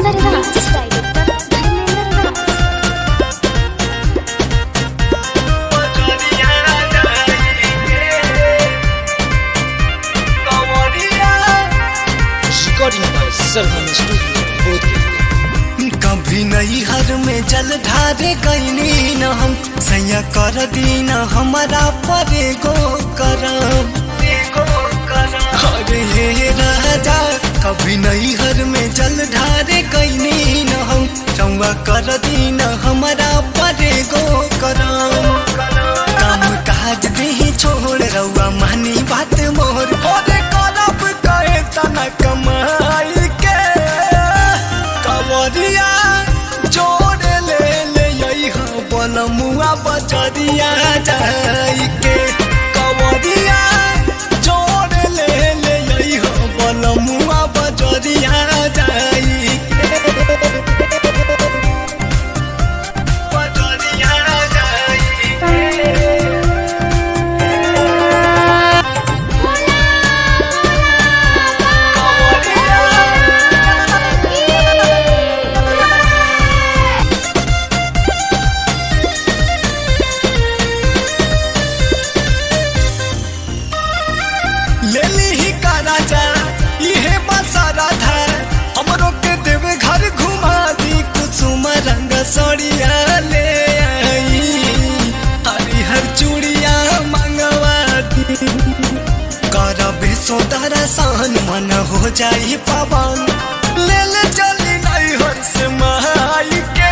Dharmendra Raj director Dharmendra Raj Recording by Sarvan Studio, Bodh कभी नहीं हर में जल ढारे गईनी न हम सैया कर दीन हमारा परे गो करम अरे हे राजा कभी नहीं हर में जल ढारे गईनी न हम चौवा कर दीन हमारा परे गो करम काम काज दे छोड़ रउआ मानी बात मोर अरे करब कहे तना कमाई के कवरिया जोड़ ले ले यही बलमुआ बजरिया जाई के कवरिया जोड़ ले ले यही बलमुआ बजरिया जाई के बजरिया जाई के लेली ही का राजा इहे बसारा था हमरो के देवे घर घुमा दी कुसुम रंग सड़िया ले आई हरिहर चूड़िया मंगवा दी करबे सोदरा सान मन हो जाई पवन ले ले चली नहीं हर से महाई के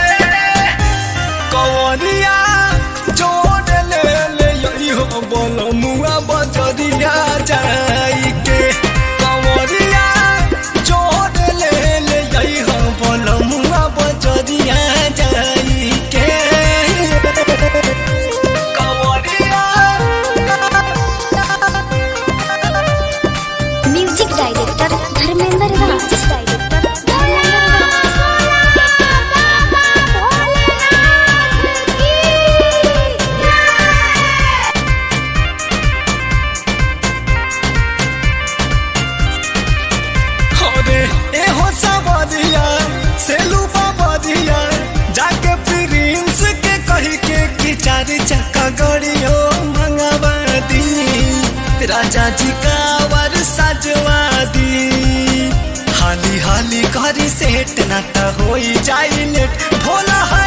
कवरिया जोड़ ले ले यही हो बोलो मुआ बजरिया जाई के कवरिया जोड़ ले ले यही हो बोलो मुआ बजरिया जाई के कवरिया music director Dharmendra Raj director Dharmendra अरे एहो सबरिया सेलू बाबरिया जाके प्रिंस के कही के कि चार चक्का गड़ियो मंगवा दी राजा जी का वर सजवा दी हाली हाली करी सेट ना त होई जाई लेट भोला है